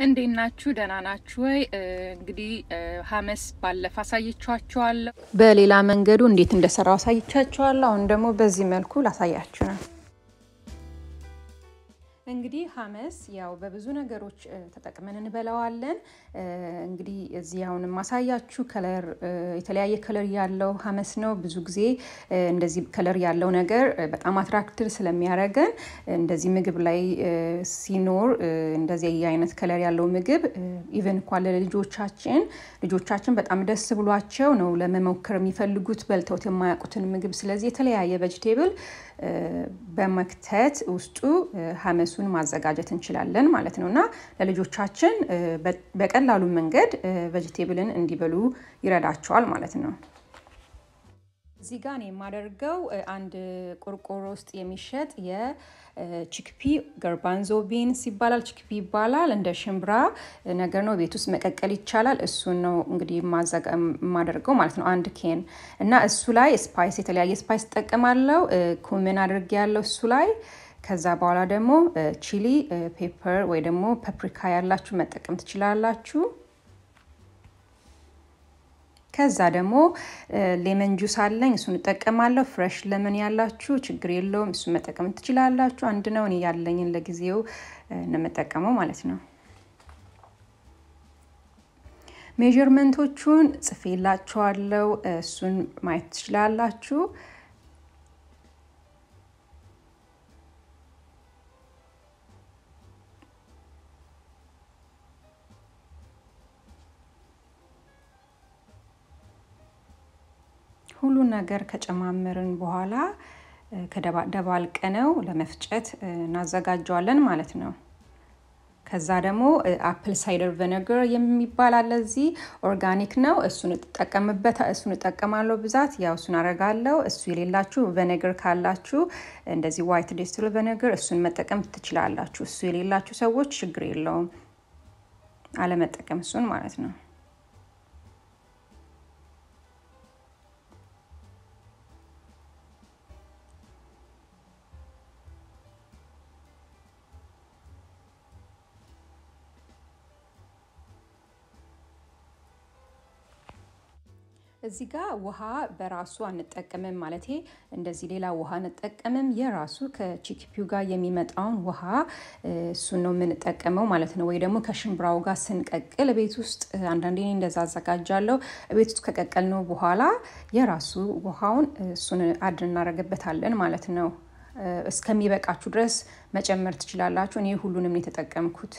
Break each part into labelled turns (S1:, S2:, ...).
S1: እንዴት ናችሁ? ደህና ናችሁ ወይ? እንግዲህ ሀመስ ባለፈ አሳይቻችኋለሁ። በሌላ መንገዱ እንዴት እንደሰራው አሳይቻችኋለሁ። አሁን ደግሞ በዚህ መልኩ ላሳያችሁ ነው። እንግዲህ ሀመስ ያው በብዙ ነገሮች ተጠቅመን እንበላዋለን። እንግዲህ እዚህ አሁን ማሳያችሁ ከለር የተለያየ ከለር ያለው ሀመስ ነው። ብዙ ጊዜ እንደዚህ ከለር ያለው ነገር በጣም አትራክትድ ስለሚያደርገን እንደዚህ ምግብ ላይ ሲኖር እንደዚህ አይነት ከለር ያለው ምግብ ኢቨን እንኳን ለልጆቻችን ልጆቻችን በጣም ደስ ብሏቸው ነው ለመሞከር የሚፈልጉት በልተውት የማያውቁትን ምግብ። ስለዚህ የተለያየ ቬጅቴብል በመክተት ውስጡ ሀመሱን ማዘጋጀት እንችላለን ማለት ነው እና ለልጆቻችን በቀላሉ መንገድ ቬጅቴብልን እንዲበሉ ይረዳቸዋል ማለት ነው። እዚህ ጋር ነው የማደርገው አንድ ቆርቆሮ ውስጥ የሚሸጥ የቺክፒ ገርባንዞ ቢንስ ይባላል። ቺክፒ ይባላል። እንደ ሽምብራ ነገር ነው። ቤት ውስጥ መቀቀል ይቻላል። እሱን ነው እንግዲህ የማደርገው ማለት ነው። አንድ ኬን እና እሱ ላይ ስፓይስ፣ የተለያየ ስፓይስ እጠቀማለሁ። ኩምን አድርጌ ያለው እሱ ላይ ከዛ በኋላ ደግሞ ቺሊ ፔፐር ወይ ደግሞ ፐፕሪካ ያላችሁ መጠቀም ትችላላችሁ። ከዛ ደግሞ ሌመን ጁስ አለኝ እሱን እጠቀማለሁ። ፍሬሽ ለመን ያላችሁ ችግር የለውም እሱን መጠቀም ትችላላችሁ። አንድ ነው። እኔ ያለኝን ለጊዜው እንመጠቀመው ማለት ነው። ሜዥርመንቶቹን ጽፌላችኋለሁ። እሱን ማየት ትችላላችሁ። ሁሉ ነገር ከጨማመርን በኋላ ከደባልቀነው ለመፍጨት እናዘጋጀዋለን ማለት ነው። ከዛ ደግሞ አፕል ሳይደር ቨነገር የሚባል አለ እዚህ ኦርጋኒክ ነው። እሱን እጠቀምበት እሱን እጠቀማለሁ ብዛት ያው እሱን አረጋለሁ። እሱ የሌላችሁ ቨነገር ካላችሁ እንደዚህ ዋይት ዴስትል ቨነገር እሱን መጠቀም ትችላላችሁ። እሱ የሌላችሁ ሰዎች ችግር የለውም አለመጠቀም እሱን ማለት ነው። እዚህ ጋር ውሃ በራሱ አንጠቀምም፣ ማለት እንደዚህ ሌላ ውሃ አንጠቀምም። የራሱ ከቺክፒው ጋር የሚመጣውን ውሃ እሱን ነው የምንጠቀመው ማለት ነው። ወይ ደግሞ ከሽምብራው ጋር ስንቀቅል ቤት ውስጥ አንዳንዴ እንደዛ አዘጋጃለሁ። ቤት ውስጥ ከቀቀልነው በኋላ የራሱ ውሃውን እሱን አድ እናደርግበታለን ማለት ነው። እስከሚበቃችሁ ድረስ መጨመር ትችላላችሁ። እኔ ሁሉንም የተጠቀምኩት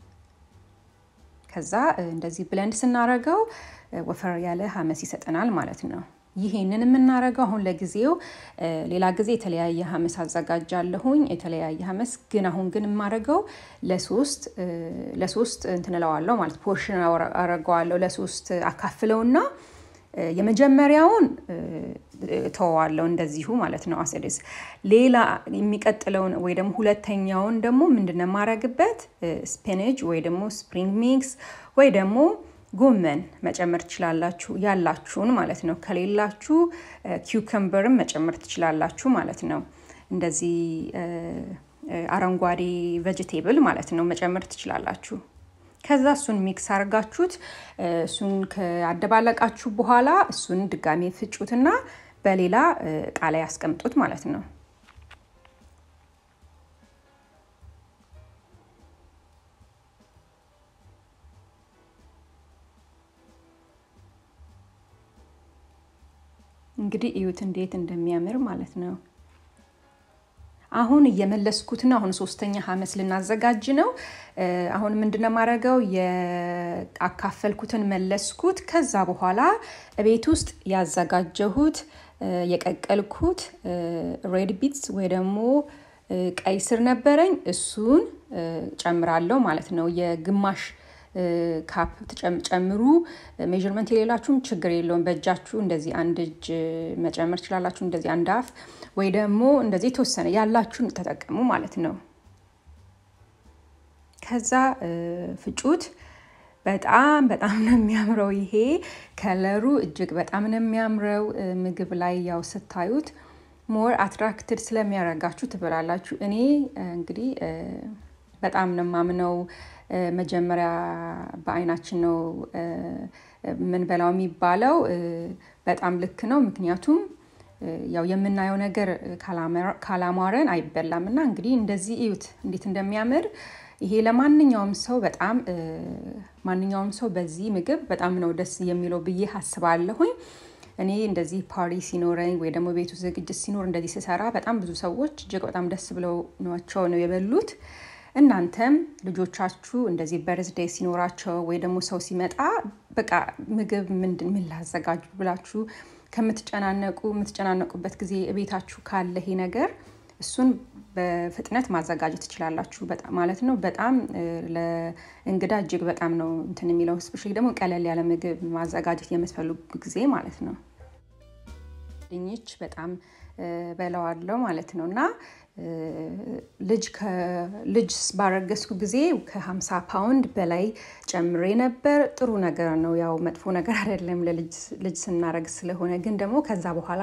S1: ከዛ እንደዚህ ብለንድ ስናረገው ወፈር ያለ ሀመስ ይሰጠናል ማለት ነው። ይሄንን የምናረገው አሁን ለጊዜው፣ ሌላ ጊዜ የተለያየ ሀመስ አዘጋጃለሁኝ የተለያየ ሀመስ ግን አሁን ግን የማረገው ለሶስት ለሶስት እንትን እለዋለሁ ማለት ፖርሽን አረገዋለሁ ለሶስት አካፍለውና የመጀመሪያውን ተወዋለሁ እንደዚሁ ማለት ነው። አሴዴስ ሌላ የሚቀጥለውን ወይ ደግሞ ሁለተኛውን ደግሞ ምንድነው የማረግበት ስፒንጅ ወይ ደግሞ ስፕሪንግ ሚክስ ወይ ደግሞ ጎመን መጨመር ትችላላችሁ፣ ያላችሁን ማለት ነው። ከሌላችሁ ኪውከምበርም መጨመር ትችላላችሁ ማለት ነው። እንደዚህ አረንጓዴ ቬጅቴብል ማለት ነው መጨመር ትችላላችሁ። ከዛ እሱን ሚክስ አድርጋችሁት እሱን ከአደባለቃችሁ በኋላ እሱን ድጋሜ ፍጩትና በሌላ እቃ ላይ ያስቀምጡት ማለት ነው። እንግዲህ እዩት እንዴት እንደሚያምር ማለት ነው። አሁን እየመለስኩት ነው። አሁን ሶስተኛ ሀመስ ልናዘጋጅ ነው። አሁን ምንድነው የማደርገው? የአካፈልኩትን መለስኩት። ከዛ በኋላ ቤት ውስጥ ያዘጋጀሁት የቀቀልኩት ሬድ ቢትስ ወይ ደግሞ ቀይ ስር ነበረኝ። እሱን ጨምራለሁ ማለት ነው። የግማሽ ካፕ ጨምሩ። ሜዥርመንት የሌላችሁም ችግር የለውም። በእጃችሁ እንደዚህ አንድ እጅ መጨመር ትችላላችሁ። እንደዚህ አንድ አፍ ወይ ደግሞ እንደዚህ የተወሰነ ያላችሁን ተጠቀሙ ማለት ነው። ከዛ ፍጩት። በጣም በጣም ነው የሚያምረው። ይሄ ከለሩ እጅግ በጣም ነው የሚያምረው። ምግብ ላይ ያው ስታዩት ሞር አትራክትድ ስለሚያደርጋችሁ ትበላላችሁ። እኔ እንግዲህ በጣም ነው የማምነው መጀመሪያ በአይናችን ነው የምንበላው የሚባለው በጣም ልክ ነው። ምክንያቱም ያው የምናየው ነገር ካላማረን አይበላም እና እንግዲህ እንደዚህ እዩት እንዴት እንደሚያምር ይሄ ለማንኛውም ሰው በጣም ማንኛውም ሰው በዚህ ምግብ በጣም ነው ደስ የሚለው ብዬ አስባለሁኝ። እኔ እንደዚህ ፓሪ ሲኖረኝ ወይ ደግሞ ቤቱ ዝግጅት ሲኖር እንደዚህ ስሰራ በጣም ብዙ ሰዎች እጅግ በጣም ደስ ብለው ናቸው ነው የበሉት። እናንተም ልጆቻችሁ እንደዚህ በርዝዴይ ሲኖራቸው ወይ ደግሞ ሰው ሲመጣ በቃ ምግብ ምንድን ምን ላዘጋጁ ብላችሁ ከምትጨናነቁ የምትጨናነቁበት ጊዜ ቤታችሁ ካለ ይሄ ነገር እሱን በፍጥነት ማዘጋጀት ትችላላችሁ ማለት ነው። በጣም ለእንግዳ እጅግ በጣም ነው እንትን የሚለው ስፔሻሊ ደግሞ ቀለል ያለ ምግብ ማዘጋጀት የምትፈልጉ ጊዜ ማለት ነው። ድንች በጣም በለዋለው ማለት ነው እና ልጅ ልጅ ባረገዝኩ ጊዜ ከ50 ፓውንድ በላይ ጨምሬ ነበር። ጥሩ ነገር ነው፣ ያው መጥፎ ነገር አይደለም ለልጅ ስናረግ ስለሆነ። ግን ደግሞ ከዛ በኋላ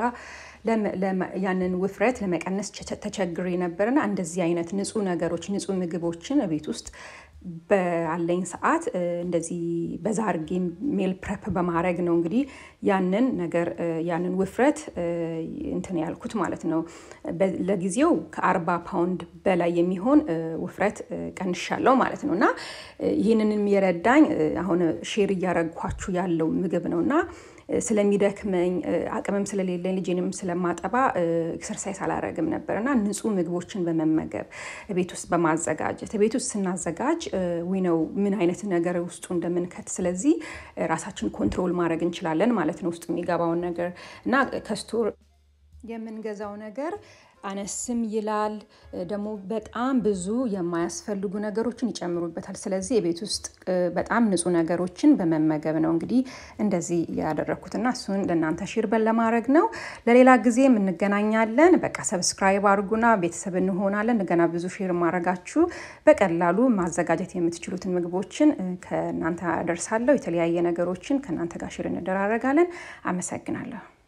S1: ያንን ውፍረት ለመቀነስ ተቸግሬ ነበርና እንደዚህ አይነት ንጹህ ነገሮች ንጹህ ምግቦችን ቤት ውስጥ በአለኝ ሰዓት እንደዚህ በዛ አድርጌ ሜል ፕሬፕ በማድረግ ነው እንግዲህ ያንን ነገር ያንን ውፍረት እንትን ያልኩት ማለት ነው። ለጊዜው ከአርባ ፓውንድ በላይ የሚሆን ውፍረት ቀንሻለሁ ማለት ነው እና ይህንንም የረዳኝ አሁን ሼር እያረግኳችሁ ያለው ምግብ ነው እና ስለሚደክመኝ አቅምም ስለሌለኝ ልጄንም ስለማጠባ ኤክሰርሳይዝ አላረግም ነበር እና ንጹህ ምግቦችን በመመገብ ቤት ውስጥ በማዘጋጀት ቤት ውስጥ ስናዘጋጅ ዊነው ምን አይነት ነገር ውስጡ እንደምንከት ስለዚህ ራሳችን ኮንትሮል ማድረግ እንችላለን ማለት ነው። ውስጡ የሚገባውን ነገር እና ከስቶር የምንገዛው ነገር አነስም ይላል ደግሞ በጣም ብዙ የማያስፈልጉ ነገሮችን ይጨምሩበታል። ስለዚህ የቤት ውስጥ በጣም ንጹህ ነገሮችን በመመገብ ነው እንግዲህ እንደዚህ ያደረግኩትና እሱን ለእናንተ ሼር ለማድረግ ነው። ለሌላ ጊዜ እንገናኛለን። በቃ ሰብስክራይብ አድርጉና ቤተሰብ እንሆናለን። እንደገና ብዙ ሼር ማድረጋችሁ በቀላሉ ማዘጋጀት የምትችሉትን ምግቦችን ከእናንተ አደርሳለሁ። የተለያየ ነገሮችን ከእናንተ ጋር ሼር እንደራረጋለን። አመሰግናለሁ።